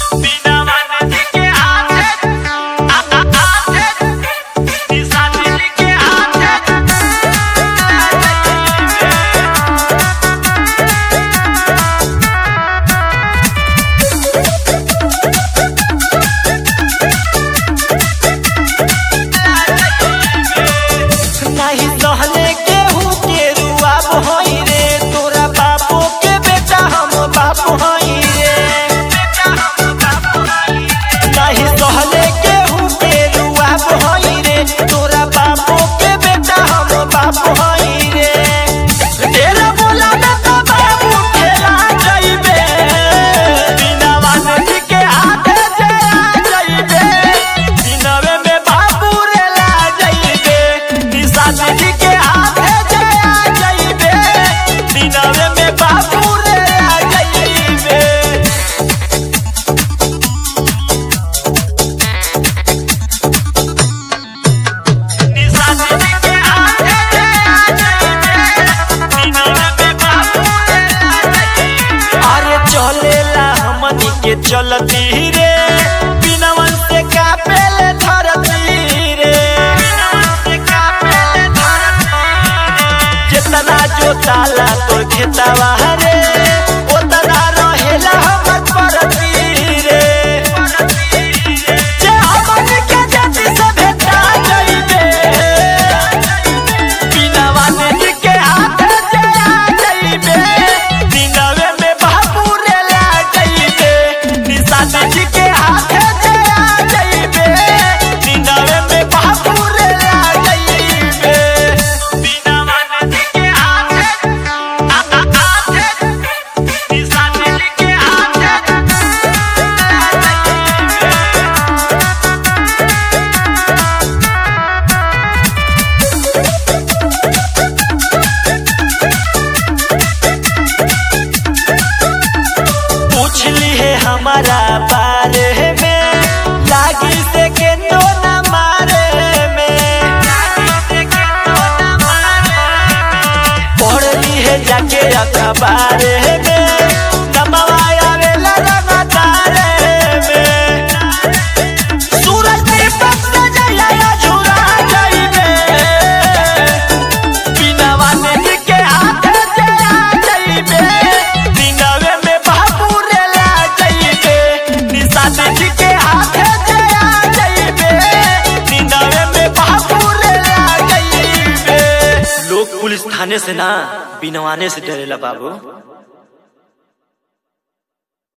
नाही सहले केहू के रुआब हई रे तोरा बापो के बेटा हम बाप हई रे नाही सहले केहू के रुआब हई रे तोरा बापो के बेटा हम बाप हई रे तेरा बोला ना तो बाबू खेला जाइबे बिना वानर के हाथे चला जाइबे दिनवे में बाबू रे ला जाइबे निशाद जी के हाथे चला जाइबे दिनवे में बाबू रे ला जाइबे अरे चलेला हमनी के चलती रे बिनवन से कापेले धरती रे जितना जो ताला तोर खेतवा रे उतना रहेला हमर परती रे जे हमनी के जाति से भेटा जाइबे बिनवा नदी के हाथ चला जाइबे दिनवे में बाबू रे ला जाइबे निशाद जी के हाथ चला जाइबे दिनवे में बाबू रे ला जाइबे बिनवा नदी के हाथ निशाद जी के हाथ पूछ ली है हमारा बारे में लागी से के नो न मारे में पढ़ ली है जाके अखबार में नमवा आवेला लगातारे में सूरज दीपक से जया झुरा जाइबे बिनवा नदी के हाथे चला जाइबे दिनवे में बाबू रे ला जाइबे निशाद जी के हाथे चला जाइबे दिनवे में बाबू रे ला जाइबे लोग पुलिस थाने से ना बिनवाने से डरेला बाबू